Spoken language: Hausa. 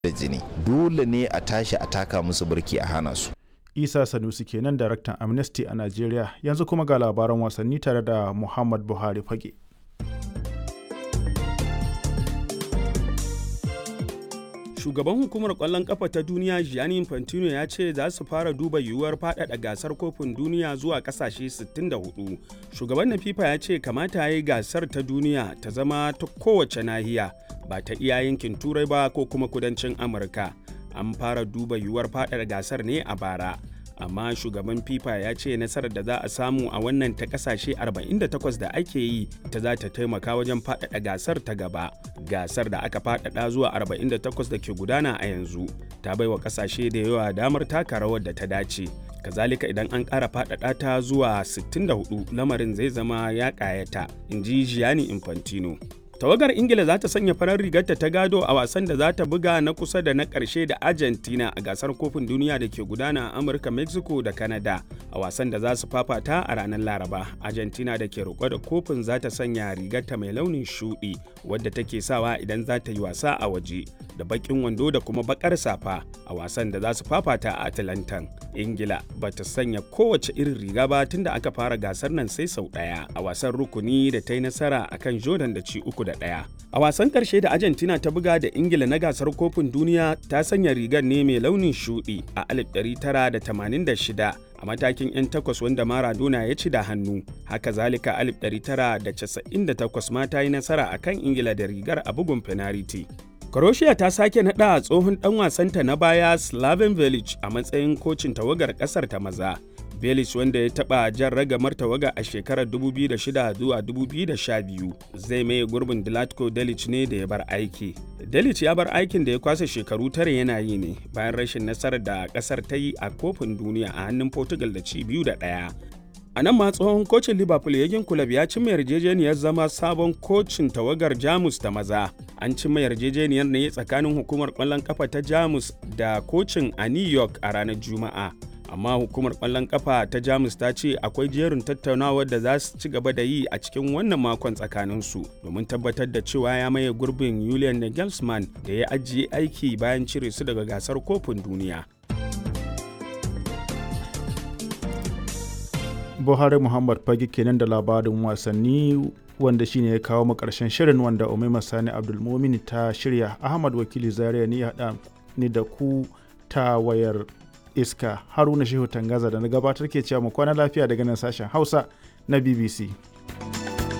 da jini dole ne a tashi a taka musu birki a hana su isa sanusi kenan daraktan amnesty a najeriya yanzu kuma ga labaran wasanni tare da muhammad buhari fage shugaban hukumar kwallon kafa ta duniya gianni infantino ya ce za su fara duba yiwuwar faɗaɗa gasar kofin duniya zuwa ƙasashe 64 shugaban na fifa ya ce kamata ya yi gasar ta duniya ta zama ta kowace nahiya ba ta iya yankin turai ba ko kuma kudancin amurka an fara duba yiwuwar faɗaɗa gasar ne a bara amma shugaban fifa ya ce nasarar da za a samu a wannan ta kasashe 48 da ake yi ta za ta taimaka wajen faɗaɗa gasar ta gaba gasar da aka faɗaɗa zuwa 48 da ke gudana a yanzu ta baiwa kasashe da yawa damar taka rawar da ta dace kazalika idan an ƙara faɗaɗa ta zuwa 64 lamarin zai zama ya ƙayata in ji gianni infantino tawagar ingila za ta sanya farar rigarta ta gado a wasan da za ta buga na kusa da na ƙarshe da argentina a gasar kofin duniya da ke gudana a amurka mexico da canada a wasan da za su fafata a ranar laraba argentina da ke roƙo da kofin za ta sanya rigarta mai launin shuɗi wadda take sawa idan za ta yi wasa a waje da baƙin wando da kuma baƙar safa a wasan da za su fafata a atlantan ingila ba ta sanya kowace irin riga ba tun da aka fara gasar nan sai sau ɗaya a wasan rukuni da ta yi nasara akan jordan da ci uku da ɗaya. A wasan ƙarshe da Argentina ta buga da Ingila na gasar kofin duniya ta sanya rigar ne mai launin shuɗi a 1986 a matakin 'yan takwas wanda Maradona ya ci da hannu. Haka zalika 1998 ma ta yi nasara a kan Ingila da rigar a bugun fenariti. Croatia ta sake naɗa tsohon ɗan wasanta na baya Slaven Village a matsayin kocin tawagar ƙasar ta maza. Belic wanda ya taɓa jan ragamar tawaga a shekarar 2006 zuwa 2012 zai maye gurbin Dilatko Delic ne da ya bar aiki. Delic ya bar aikin da ya kwasa shekaru tare yana yi ne bayan rashin nasarar da ƙasar ta yi a kofin duniya a hannun Portugal da ci biyu da ɗaya. A nan ma tsohon kocin Liverpool Yagin Kulab ya cimma yarjejeniyar zama sabon kocin tawagar Jamus ta maza. An cimma yarjejeniyar ne tsakanin hukumar ƙwallon ƙafa ta Jamus da kocin a New York a ranar Juma'a. amma hukumar kwallon kafa ta jamus ta ce akwai jerin tattaunawar da za su ci gaba da yi a cikin wannan makon tsakaninsu domin tabbatar da cewa ya maye gurbin julian nagelsmann da ya ajiye aiki bayan cire su daga gasar kofin duniya buhari muhammad fage kenan da labarin wasanni wanda shine ya kawo mu karshen shirin wanda umaima sani abdulmumin ta shirya ahmad wakili zaria ni haɗa ni da ku ta wayar iska haruna shehu tangaza da na gabatar ke cewa mu kwana lafiya daga nan sashen hausa na bbc